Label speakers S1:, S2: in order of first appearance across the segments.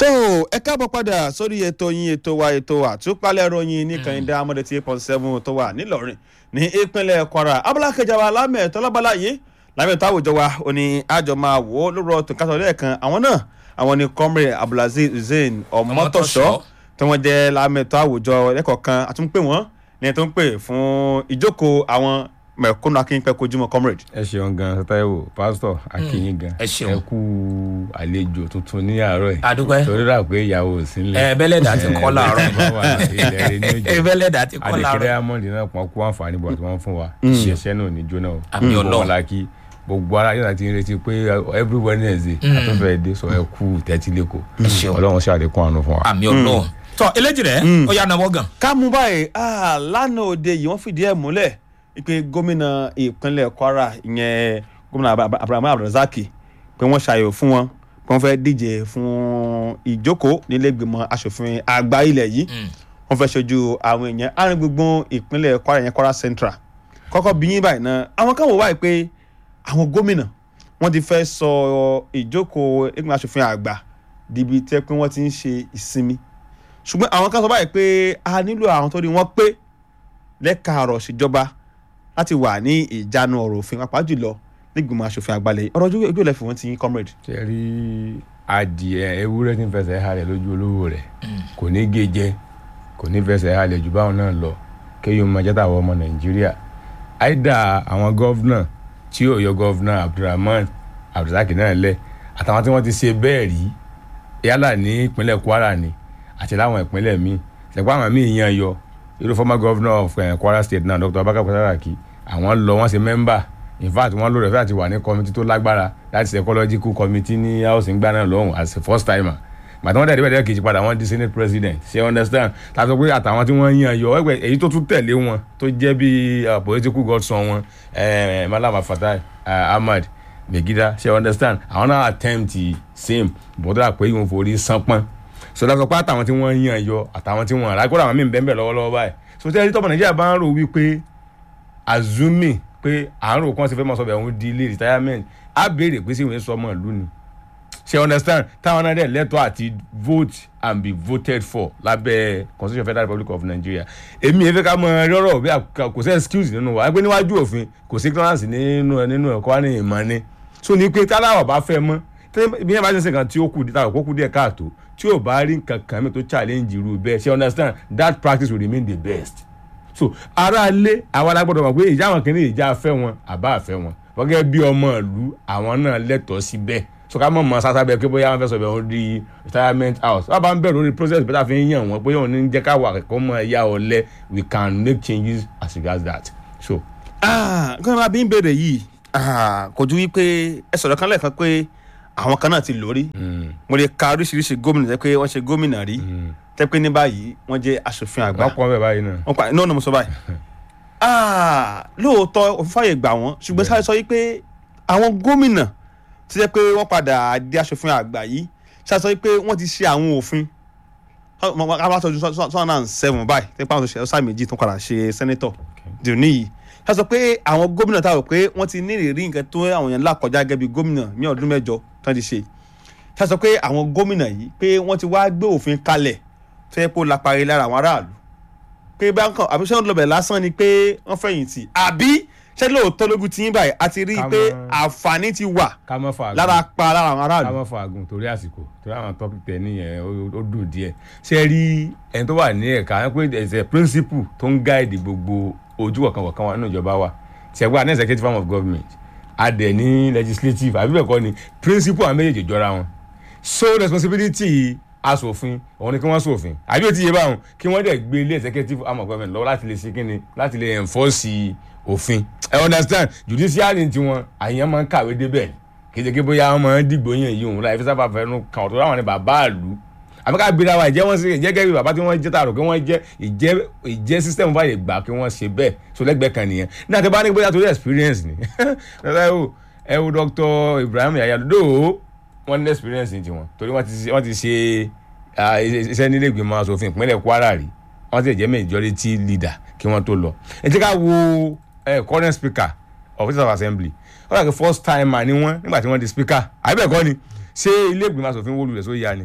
S1: tó ẹ káàbọ̀ padà sórí ètò yín ètò wa ètò àtúpalẹ̀ ròyìn ní kànìdá amọ̀dé tí eight point seven tó wà nílọrin ní ìpínlẹ̀ kwara abúlé kẹjà wa lámẹ̀tọ́ lábala yìí lámẹ̀tọ́ àwùjọ wa ò ní àjọ máa wò ó lóró tó kásán lẹ́ẹ̀kan àwọn náà àwọn ni comrade abdulaziz hussein ọmọtọ̀ṣọ́ tí wọ́n jẹ́ lámẹ̀tọ́ àwùjọ lẹ́kọ̀ọ́ kan àtúnpè wọ́n ní ẹ̀ tó ń pè fún ìjókòó àwọn mẹ̀kúnnù akínpẹ́ kojúmọ́ comrade.
S2: ẹ ṣeun gan Táíwò pásítọ̀ akínyìn gan
S3: ẹ ṣeun.
S2: ẹ kú àlejò tuntun ní àárọ̀ yìí
S3: adúpẹ́
S2: torí rà pé ìyàwó ò sí nílẹ̀
S3: ẹ bẹ́lẹ̀dà ti kọ́ láàárọ̀
S2: ilẹ̀ rẹ ní
S3: ẹ
S2: òjò
S3: bẹ́lẹ̀dà ti kọ́
S2: àdèkèrè
S3: láàárọ̀
S2: amọ̀dé náà pọ́n kó àǹfààní bọ̀ tí wọ́n fún wa ìṣẹ̀ṣẹ̀ náà ò ní jóná o
S3: Àmì
S2: Gbogbo
S3: Ọlọ́run.
S2: wọn la kí gbogbo ara yóò ti ń retí pé every Wednesday àtúnfẹ́ dé sọ ẹ kú tẹ́tí lẹ́kọ̀ọ́
S3: ṣeun.
S2: Ọlọ́run ṣàlékún àánú fún wa.
S3: àmì ọlọ́run tọ eléjì rẹ ó yà náwó gan
S1: ká mú báyìí ah, lánàá òde yìí wọ́n fìdí ẹ̀ múlẹ̀ pé gómìnà ìpínlẹ̀ kwara ìyẹn gómìnà Ab- abrahamu abdulrasaki pé wọ́n ṣàyẹ̀wò fún wọn pé wọ́n fẹ́ díje fún ìjókòó nílẹ̀gbìmọ̀ asòfin àgbà ilẹ̀ yìí wọ́n fẹ́ ṣojú àwọn èèyàn àárín gbùngbùn ìpínlẹ̀ kwara ìyẹn kwara central kọ́kọ́ bí yín báyìí náà àwọn kan wò wáyé pé àwọn gómìnà wọ́n ti fẹ́ sọ ìjókòó ìgbìmọ̀ asòfin àgbà dibi tẹ́ pé wọ́n ti ń ṣe ìsinmi ṣùgbọ́n àwọn kan sọ báyìí pé a nílò àwọn tó ní wọ́n pé lẹ́ka ọ̀rọ̀ ìṣèjọba láti wà ní ìjánu ọ̀rọ̀ òfin pàápàá jùlọ nígbìmọ̀ asòfin àgbàlẹ̀ ọ̀rọ̀ ojú ojú ìlẹ̀ fún wọn ti yín comrade.
S2: ṣe rí adìẹ ewúrẹ́ tí ń fẹsẹ̀ halẹ̀ lójú olówó rẹ̀ kò ní gé jẹ kò ní fẹsẹ̀ halẹ̀ jù báwọn náà lọ kéyìn ọmọ jẹ́tà àwọn ọmọ nàìjíríà àìdá àwọn gọ́vnà tí yóò yọ gọ́vnà abdulrahman abdulrasaki náà lẹ̀ àtàwọn tí wọ́n ti ṣe bẹ́ẹ̀ rí yálà ní ìpínlẹ̀ kwara ni àti láwọn ìpínlẹ̀ míì ṣẹ̀pọ̀ àwọn míì yan yọ irú former governor of eh, kwara state náà dr abaka saraki àwọn lọ wọ́n ṣe mẹ́mbà in fact wọ́n lórí ẹ̀fẹ́ àti wà ní committee tó lágbára láti ṣe ecological committee ní house ń gbà náà lọ́hùn as a first timer gbàtí wọ́n dẹ̀ dẹ́gbẹ̀dẹ́ kejì padà wọ́n di senate president ṣe you understand tàbí sọ pé àtàwọn tí wọ́n yan yọ ẹgbẹ́ èyí tó tún tẹ̀lé wọn tó jẹ́ bí uh, political godson wọn eh, malama fatai uh, ahmad megida ṣe you understand àwọn náà attempt same bọ́dọ̀ àpé ìwọ̀n forí sánpọ́n sọdọ sọ pé àtàwọn tí wọ́n yan yọ àtàwọn tí wọ́n rà kó làwọn míì bẹ́ẹ̀ bẹ́ẹ̀ lọ́wọ́lọ́wọ́ báyìí sọtẹ́ ẹni tọ́pọ̀ nàìjíríà bá ń rò wípé azumi pé àárò kan ṣe fẹ́ mọ̀ sọ́bẹ̀ òun di ilé retirement á béèrè pé sí ìwé sọmọ ìlú ni ṣe understand táwọn náà dẹ̀ lẹ́tọ̀ọ́ àti vote and be voted for lábẹ́ constitution federal republic of nigeria èmi èfẹ́ ká mọ rọ́rọ̀ bí àkà- kò sí excuse nínú wa ẹgbẹ́ níwájú òfin kò sí ignorance nínú nínú ẹ̀kọ́ wa ní ìmọ̀ ni so ní pé táláwọ̀ bá fẹ́ mọ́ tẹ́ bí yẹn bá ṣe ń ṣe nǹkan tí ó kù díẹ̀ kó kù díẹ̀ káàtó tí ò bá rí nǹkan kan mi tó challenge irú bẹ́ẹ̀ ṣe understand that practice will remain the best so ara lé àwọn alágbọ́dọ̀ mọ̀ pé ìjà àwọn kìíní ìjà afẹ́ wọn àbá àfẹ́ wọn wọ́n gẹ́gẹ́ bí ọmọ ìlú àwọn náà lẹ́tọ̀ọ́ sí bẹ́ẹ̀ so ká mọ̀ mọ́ sáṣá bẹ́ẹ̀ pé bóyá wọ́n fẹ́ sọ bẹ́ẹ̀ wọ́n di retirement house wọ́n bá ń bẹ̀rù lórí process bẹ́ẹ̀ fi ń yàn wọ́n bóyá òun ní jẹ́ ká wà kẹ́kọ̀ọ́ mọ́ ẹ̀yà ọ̀lẹ we can make changes as regards that so
S1: nǹkan máa bí ń béèrè yìí ah, kò ju wípé ẹ sọ̀rọ̀ kan lẹ́ẹ̀kan pé àwọn kan náà ti lórí mo lè ka oríṣiríṣi gómìnà tẹ́ pé wọ́n ṣe gómìnà rí tẹ́ pé ní báyìí wọ́n jẹ́ asòfin àgbà
S2: wọ́n pọ̀ bẹ́ẹ̀ báyìí náà
S1: wọ́n pa iná ọ̀nà mo sọ báyìí Ah, lóòótọ́ òfin fàyè gbà wọ́n ṣùgbọ́n sáré sọ wípé àwọn gómìnà ti jẹ́ pé wọ́n padà di aṣòfin àgbà yìí sáré sọ wípé wọ́n ti ṣe àwọn òfin aláṣọjú sọ́nà náà seven báyìí tẹ́ pé àwọn òṣèlú sáà méjì tó padà ṣe sẹ́nẹ́tọ̀ dùnú yìí sáré sọ pé àwọn gómìnà táwọn pé wọ́n ti ní ìrírí nǹkan tó àwọn èèyàn là kọjá gẹ́gẹ́ bí gómìnà ní ọdún mẹ́jọ tó ti ṣe sáré sọ pé àwọn gómìnà yìí pé wọ́n ti wá gbé òfin kalẹ̀ tó yẹ kó lápárí lára àwọn aráàlú pé báńkàn àbí ṣé wọn lọ bẹ̀ lásán ni pé wọ́n fẹ̀yìntì àbí ṣé lóòótọ́ lógún tí yín báyìí a ti rí i
S2: Ká
S1: pé
S2: mọ́-
S1: àǹfààní ti wà
S2: ká mọ́ fà á
S1: lára pa lára àwọn
S2: ká
S1: aráàlú.
S2: mọ́ fa àgùn torí àsìkò torí àwọn topic tẹ nìyẹn ó- ó dùn díẹ̀ ṣe rí ẹni tó wà ní ẹ̀ka ẹ pé ẹsẹ̀ principle tó ń guide gbogbo ojú kọ̀ọ̀kan kọ̀ọ̀kan wa nínú ìjọba wa ṣẹ̀gbọ́n àní executive arm of government adẹ̀ ní legislative àbí bẹ́ẹ̀ kọ́ ni principle àwọn méjèèjì jọra wọn so responsibility asòfin òun ni kí wọ́n sòfin àbí ó ti yé báwọn kí wọ́n dẹ̀ gbé ilé executive arm of government lọ́wọ́ láti lè ṣe kíni láti lè enforce òfin ẹ understand judiciary ti wọn àyàn máa ń kàwé débẹ̀ kéde bóyá wọn máa ń dìgbò yẹn yìí òun láì fi sábà fẹnu kàn ọ̀tọ̀ láwọn ni bàbá àlù àmọ́ ká gbéra wa ìjẹ́ wọn sí ìjẹ́ gẹ́gẹ́ bí bàbá tí wọ́n jẹ́ tààrọ̀ kí wọ́n jẹ́ ìjẹ́ ìjẹ́ system báyìí gbà kí wọ́n ṣe bẹ́ẹ̀ so lẹ́gbẹ̀ẹ́ kan nìyẹn ní àti bá ní bóyá torí experience ni ẹ wo ẹ wo Dr. Ibrahim Yahya Dodo wọ́n ní experience ní tiwọn torí wọ́n ti wọ́n ti ṣe ah, iṣẹ́ nílé ìgbìmọ̀ asòfin ìpínlẹ̀ Kwara rí wọ́n ti jẹ́ majority leader kí wọ́n tó lọ ẹ jẹ́ ká wo eh, current speaker of the assembly wọ́n dàgbé first timer ni wọ́n nígbà tí wọ́n di speaker àbí bẹ́ẹ̀ kọ́ ni ṣé ilé ìgbìmọ̀ asòfin wó lulẹ̀ sóyà ni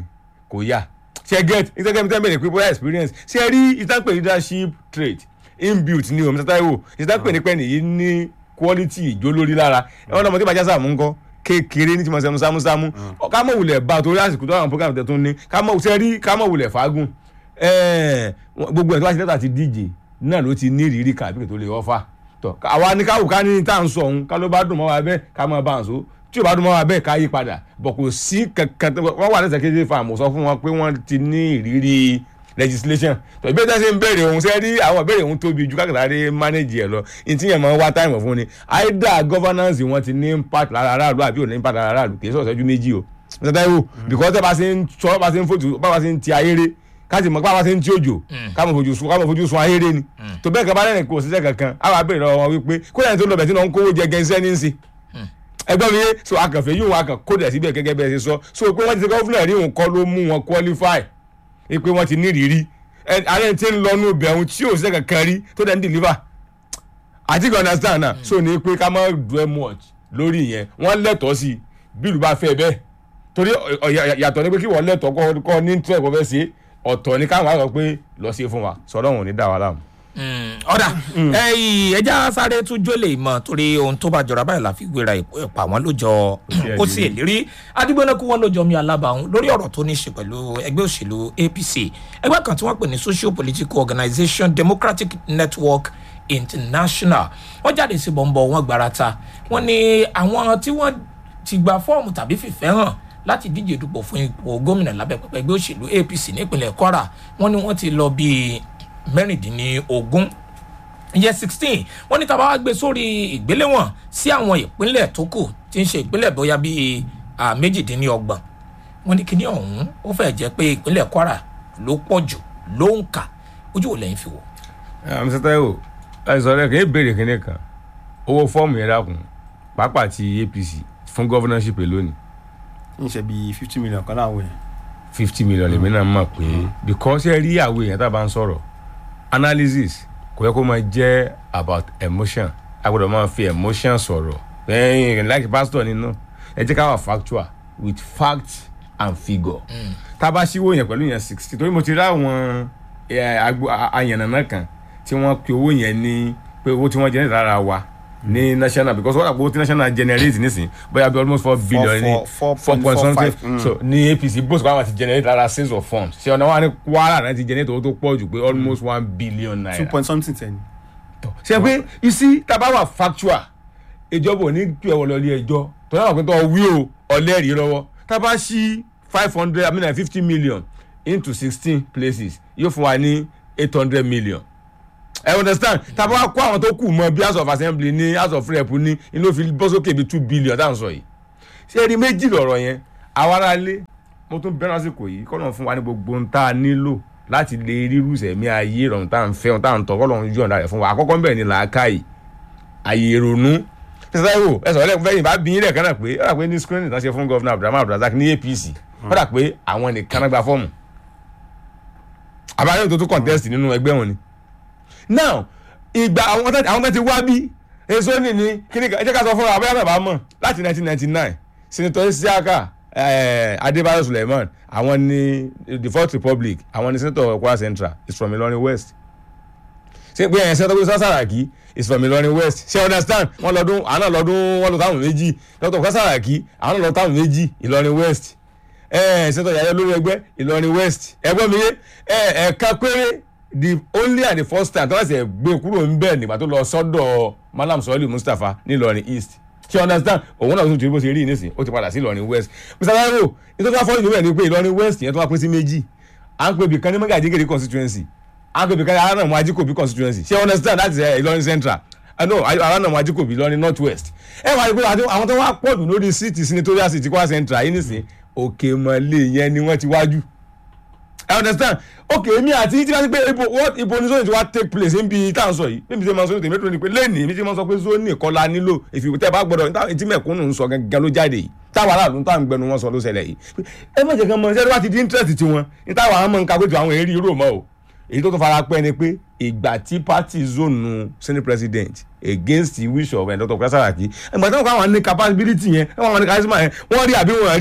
S2: kò yá ṣe get ìtẹ́gẹ́ mi tẹ́ bẹ̀rẹ̀ pé bóyá experience ṣe rí ìtàpẹ̀ leadership trait inbuilt ni o Mr. Taiwo ìtàpẹ̀ nípẹ́ nìyí ní quality ìjó lórí lára ẹ̀wọ̀n náà mo ti bàjẹ́ sàmú ńkọ́ kékeré ní tí mo sẹ́mu sámúsámú ká mọ̀ wulẹ̀ bá a torí àsìkò tó àwọn program tẹ̀ tó ní ká mọ̀ ṣe rí ká mọ̀ wulẹ̀ fagùn ẹ̀ẹ́ gbogbo ẹ̀ tó bá ti lẹ́tà ti díje náà ló ti ní ìrírí kàbí tó lè ọ́fà tọ́ àwa ní káwù ká ní tá à ń sọ òun ká ló bá dùn mọ́ wa bẹ́ẹ̀ ká mọ́ bá à ń so tí ò bá dùn mọ́ wa bẹ́ẹ̀ ká yí padà bọ̀ kò sí kankan tó- wọ́n wà lẹ́sẹ̀ kéde fáàmù sọ fún wọn pé wọ́n ti ní ìrírí legislation tó ìbéèrè tẹ́sí ń béèrè òun ṣe rí àwọn ìbéèrè òun tóbi ju kákàtà rí manage ẹ̀ lọ ìtí yẹn máa ń wá táìmù fún ni either governance wọn ti ní impact lára aráàlú àbí ò ní impact lára aráàlú kì í sọ̀rọ̀ ṣẹ́jú méjì o Mr. Taiwo because tẹ́ bá ṣe ń sọ bá ṣe ń fòtù bá ṣe ń ti ayére káàtì mọ̀ bá ṣe ń tí òjò káàmù fojú sun káàmù fojú sun ayére ni tó bẹ́ẹ̀ kan bá lẹ́nu kò síṣẹ́ kankan á wàá béèrè lọ́wọ́ wọn wípé kó lẹ́yìn tó lọ bẹ̀ tí wọ́n ń kówó jẹ gẹ́nsẹ́ ní í sìn ẹgbẹ́ mi yé so akànfẹ́ yóò wọn akàn kódà síbẹ̀ gẹ́gẹ́ bẹ́ẹ̀ ṣe sọ so pé wọ́n ti ṣe gọ́fúnà rí òun kọ́ ló mú wọn qualify pé wọ́n ti ní ìrírí ààrẹ tí ń lọ nù bẹ̀rù tí ò ṣe kankan rí tó dẹ̀ ń deliver àti kò understand náà so ní pé ká má dwell much lórí ìyẹn wọ́n lẹ́tọ̀ọ́ sí bí ìlú bá fẹ́ bẹ́ẹ̀ torí ọ̀- ọ̀- yà- yàtọ̀ ní pé kí wọ́n lẹ́tọ̀ọ́ kọ́- kọ́ ní tẹ́ ẹ̀kọ́ fẹ́ ṣe ọ̀tọ̀ ní káwọn àgbà pé lọ sí fún wa sọ̀rọ̀ wọn ò ní dá wa láàmú.
S3: ọ̀dà ẹ̀yìn ẹja sáré tún jólè mọ́ torí ohun tó bá jọra báyìí la fi gbéra ìpà wọn ló jọ ó sì èlérí adigunlẹ́kù wọn ló jọ mi alábàáhùn lórí ọ̀rọ̀ tó ní í ṣe pẹ̀lú ẹgbẹ́ òṣèlú apc ẹgbẹ́ kan tí wọ́n pè ní social political organisation democratic network international wọ́n jáde sí bọ̀m̀bọ̀ wọn gbarata wọ́n ní àwọn tí wọ́n ti gba fọ́ọ̀mù tàbí fìfẹ́ hàn láti díje dupò fún ipò gómìnà lábẹ́ pẹpẹ ẹgbẹ́ òṣèlú apc nípínlẹ̀ kwara wọ́n ní wọ́n ti lọ bíi mẹ́rìndínlógún ìyẹn sixteen wọ́n ní tá a bá wá gbé sórí ìgbéléwọ̀n sí àwọn ìpínlẹ̀ tó kù tí ń ṣe ìpínlẹ̀ bóyá bíi ah, méjìdínlọ́gbọ̀n wọ́n ní kíní ọ̀hún ó fẹ́ jẹ́ pé ìpínlẹ̀ kwara ló pọ̀ jù ló ń kà ojú ò lẹ́yìn fi wò.
S2: Mr. Taiwo láti sọ rẹ kì í béèrè kíní kan owó fọ́ọ̀mù yẹn dákun pàápàá ti APC fún governorship èlò ni
S1: ń ṣe bíi fifty million kan láwọn yẹn.
S2: fifty million lèmi náà mọ̀ pé because ẹ rí àwọn èèyàn tá a bá ń sọ̀rọ̀ analysis kò yẹ kó máa jẹ́ about emotion a gbọ́dọ̀ máa fi emotion sọ̀rọ̀ ẹ̀yìn like pastor nínú ẹ jẹ́ ká wà factual with fact and figure tá a bá ṣíwó yẹn pẹ̀lú yẹn sixty torí mo ti rí àwọn eh, agbo- a- àyànnànà kan tí wọ́n pe owó yẹn ní pé owó tí wọ́n jẹ́ lára wa ní national because wọ́n àpò owó tí national generate nísìn bóyá bí almost four billion ní
S1: four-
S2: four point
S1: 4.45,
S2: something
S1: mm.
S2: so ní apc bó sọ pé àwọn ti generate lára sales of funds ṣé ọ̀nà wa ní kwara náà ti generate owó tó pọ̀ jù pé almost one billion
S1: two
S2: naira
S1: point something ten.
S2: ṣe pé isi taba wà factual ìjọba ò ní pè wọ́n lọ ilé ẹjọ́ tó náà pé tó wí o ọlẹ́rìí lọ́wọ́ taba ṣí five hundred i mean fifty million into sixteen places yóò fún wa ní eight hundred million ẹ understand taba wa kó àwọn tó kù mọ bí house of assembly ní house of rep ní inú fi bọ́ sókè bí two billion tá à ń sọ yìí ṣé ẹni méjì lọ̀rọ̀ yẹn àwa ará ilé mo tún bẹ́ẹ̀ lásìkò yìí kọ́ lóun fún wa ní gbogbo ohun tá a nílò láti lè rírú sẹ̀mí ayé ìrọ̀rùn tá à ń fẹ́ ohun tá à ń tọ́ kọ́ lóun yọ̀ǹda rẹ̀ fún wa àkọ́kọ́ ń bẹ̀rẹ̀ ní làákàyè àyè ìrònú ṣẹṣẹ ìwò ẹsọ ọlẹ́kùn fẹ́yìn bá bí yín lẹ́ẹ̀kan náà pé ó dà pé ní screening tán ṣe fún gọ́vnà abdulhamid abdulrasaq ní apc ó dà pé àwọn nìkan náà gba fọ́ọ̀mù àbáyọ̀ tó tún contest nínú ẹgbẹ́ wọn ni now ìgbà àwọn tó àwọn tó ti wá bí èso ní ní kíní kan ẹ jẹ́ ká sọ fún wa abẹ́yẹ́ náà bá mọ̀ láti 1999 senator isiaka eh, adébáyọ̀ suleiman àwọn ní the fourth republic àwọn ní senator kwara central is from ilorin west ṣé pé ẹ̀yìn senator gbèsè sàràkí is from ilorin west ṣé understand wọn lọdún àwọn náà lọdún wọn lọ táwọn méjì dr kwara sàràkí àwọn náà lọ táwọn méjì ilorin west ẹ senator yàyẹ lórí ẹgbẹ́ ìlọrin west ẹgbẹ́ mi yé ẹ ẹ̀ka péré the only and the first time tọ́lá ṣe gbé kúrò ń bẹ̀ nígbà tó lọ sọ́dọ̀ malam sọ́ọ́lì mustapha ní ìlọrin east ṣé understand òun náà tún ti rí bó ṣe rí nísìn ó ti padà sí ìlọrin west mr taiwo nítorí wọ́n fọ́ọ̀lù níbẹ̀ ni pé ìlọrin west yẹn tó wá pín sí méjì à ń pè bí kan ní mọ́gàjígèrè constituency à ń pè bí kan ní aránàmú ajíkòbí constituency ṣé understand that is uh, ìlọrin central uh, no aránàmú ajíkòbí ìlọrin north west ẹ wà ní pé àwọn tó wá pọ̀ jù lórí síìtì senatorial seat kwara central yìí nísìn òkè mọ̀lẹ́ yẹn ni wọ́n ti wájú i understand okay èmi àti tí wọ́n ti pé ibo what ibo ni zoni ti wá take place níbi tá à ń sọ yìí bíbi tí wọ́n sọ ní tèmi tó ní pé lẹ́nìí bí tí wọ́n sọ pé zoni kọ́la nílò ìfìwé tẹ́ bá gbọ́dọ̀ níta tí mẹ̀kúnnù ń sọ gangan ló jáde yìí táwa aráàlú táwọn gbẹnu wọn sọ ló ṣẹlẹ̀ yìí ẹ má jẹ́ kí wọ́n mọ ṣẹ́ni wá ti di interest tiwọn ní táwa àwọn ọmọ nǹkan pé ju àwọn èrè rò mọ́ o èyí tó tún fara pẹ́ ni pé ìgbà tí party zone senate president against the wish of dr kwara saraki ìgbà tí wọ́n kọ́ àwọn ní capability yẹn wọ́n ní charisma yẹn wọ́n rí àbí wọ́n rí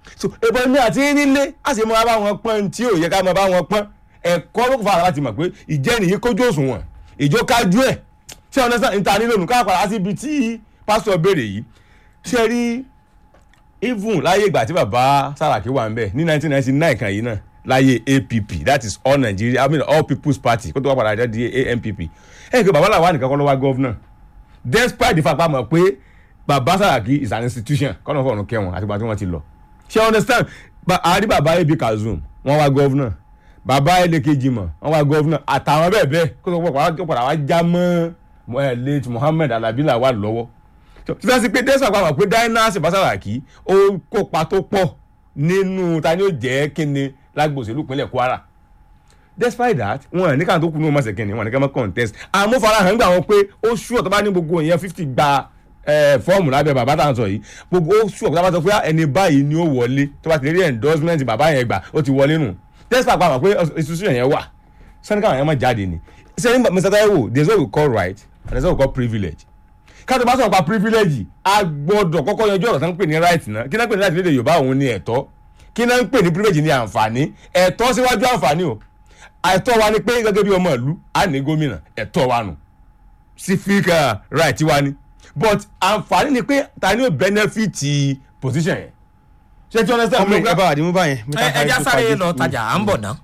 S2: so ìbọn ní àti nílé a sì máa bá wọn pọ́n tí ò yẹ ká máa bá wọn pọ́n ẹ̀kọ́ ló fà láti mọ̀ pé ìjẹ́ni yìí kójú òṣùwọ̀n ìjó kájú ẹ̀ ṣé ọ̀nà sáà níta nílò nù káàpàá láti ibi tí pásítọ̀ béèrè yìí ṣe rí even láyé ìgbà tí bàbá Sàràkí wà ń bẹ̀ ní 1999 kan yìí náà láyé APP that is all Nigeria I mean all People's Party kó tó wá padà jáde ANPP ẹ̀ pé bàbá làwọn nìkan kọ́ ló wá gọ́vnà despite the fact pa mọ̀ pé bàbá Sàràkí is an institution kọ́nà fọ̀rùn kẹwọn àtìgbà tí wọ́n ti lọ ṣé you understand àrí bàbá AB Kazoum wọ́n wá gọ́vnà bàbá ẹlẹ́kejì mọ̀ wọ́n wá gọ́vnà àtàwọn bẹ́ẹ̀ bẹ́ẹ̀ kó tó padà wá já mọ́ late Muhammed Alabi Lawal lọ́wọ́ tí wọ́n ti pé despite pa mọ̀ pé Dynasty bá Sàràkí ó kópa tó pọ̀ nínú ta ni ó jẹ́ kíni lágbòsílù ìpínlẹ̀ Kwara despite that wọn ní káwọn tó kú ní wọn máa ṣèkìnnì wọn ní ká máa contest àmúfarahàn gbà wọn pé ó ṣùọ́ tó bá ní gbogbo èèyàn fifty gba fọ́ọ̀mù lábẹ́ bàbá tá à ń sọ yìí gbogbo ó ṣùọ́ tó bá sọ pé ẹni báyìí ni ó wọlé tó bá ti rí endorsement bàbá yẹn gbà ó ti wọlé nù despite pa àwọn pé institution yẹn wà sani káwọn yẹn máa jáde ni sẹ́ni Mr. Taiwo there is what we call right and there is what we call privilege káàtó bá sọ̀rọ̀ pa privilege a gbọ́dọ̀ kọ́kọ́ yanjú ọ̀rọ̀ tó ń pè ní right náà kí náà pè ní right lédè Yorùbá òun ni ẹ̀tọ́ kí náà ń pè ní privilege ní àǹfààní ẹ̀tọ́ síwájú àǹfààní o ẹ̀tọ́ wa ni pé gẹ́gẹ́ bí ọmọ ìlú a ní gómìnà ẹ̀tọ́ wa nù civic right wa ni but àǹfààní ni pé ta ni ó benefit position yẹn ṣé tí understand
S1: ọmọ ìjọba àdìmú báyẹn.
S3: ẹ ẹja sáré lọ tajà à ń bọ̀ ná.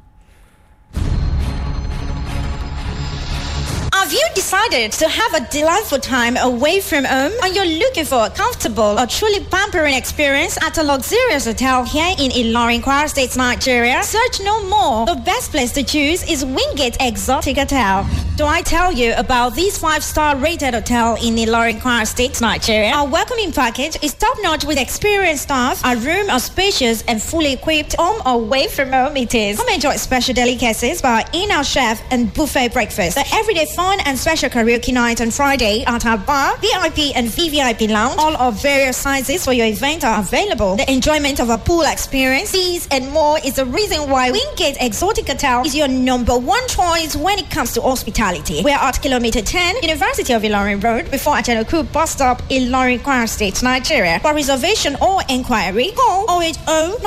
S4: Have you decided to have a delightful time away from home and you're looking for a comfortable or truly pampering experience at a luxurious hotel here in Ilorin, Kwara State, Nigeria? Search no more. The best place to choose is Wingate Exotic Hotel. Do I tell you about this five-star rated hotel in Ilorin, Kwara State, Nigeria? Our welcoming package is top-notch with experienced staff. Our room are spacious and fully equipped. Home or away from home it is. Come enjoy special delicacies by our in-house chef and buffet breakfast. The everyday fun and special karaoke night on Friday at our bar, VIP and VVIP lounge. All of various sizes for your event are available. The enjoyment of a pool experience, these and more is the reason why Wingate Exotic Hotel is your number one choice when it comes to hospitality. We're at kilometer 10, University of Ilorin Road, before Achanoku bus stop, Ilorin, Kwara State, Nigeria. For reservation or inquiry, call 080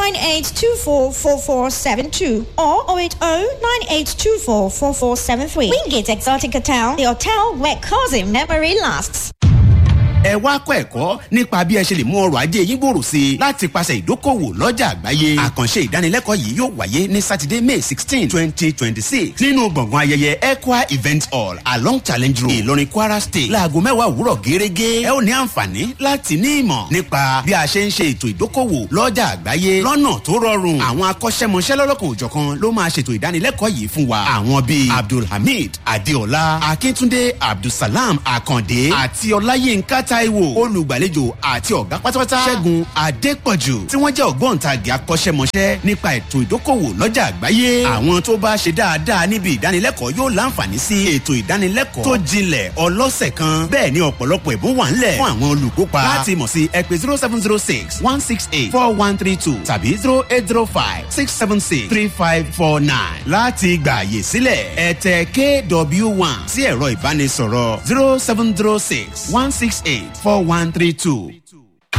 S4: 9824 4472 or 080 9824 4473. Wingate Exotic Hotel, the hotel where cousin memory lasts.
S5: ẹ wá kọ́ ẹ̀kọ́ nípa bí ẹ ṣe lè mú ọrọ̀ ajé yín gbòòrò sí i láti pàṣẹ ìdókòwò lọ́jà àgbáyé àkànṣe ìdánilẹ́kọ̀ọ́ yìí yóò wáyé ní sátidé may sixteen twenty twenty six nínú gbọ̀ngàn ayẹyẹ equa event hall along challenge road ìlọrin kwara state láago mẹ́wàá òwúrọ̀ gẹ́gẹ́ ẹ ó ní àǹfààní láti ní ìmọ̀ nípa bí a ṣe ń ṣe ètò ìdókòwò lọ́jà àgbáyé lọ́nà tó rọrùn àwọn akọ́ṣẹ́mọṣẹ́ lọ́lọ́kan òjọ̀kan ló máa ṣètò ìdánilẹ́kọ̀ọ́ yìí fún wa àwọn bíi abdulhamid adeola akíntúndé abdulsalam akande àti ọláyínká taiwo olùgbàlejò àti ọ̀gá pátápátá ṣẹ́gun adépọ̀jù tí wọ́n jẹ́ ògbóǹtagì akọ́ṣẹ́mọṣẹ́ nípa ètò ìdókòwò lọ́jà àgbáyé àwọn tó bá ṣe dáadáa níbi ìdánilẹ́kọ̀ọ́ yóò láǹfààní sí ètò ìdánilẹ́kọ̀ọ́ tó jinlẹ̀ ọlọ́sẹ̀ kan bẹ́ẹ̀ ni ọ̀pọ̀lọpọ̀ ẹ̀bùn wà ńlẹ̀ fún àwọn olùkópa láti mọ̀ sí ẹ pé zero seven zero six one six eight four one three two tàbí zero eight zero five six seven six three five four nine láti gbààyè sílẹ̀ ẹ tẹ kw one sí ẹ̀rọ ìbánisọ̀rọ̀ zero seven zero six one six eight four one three two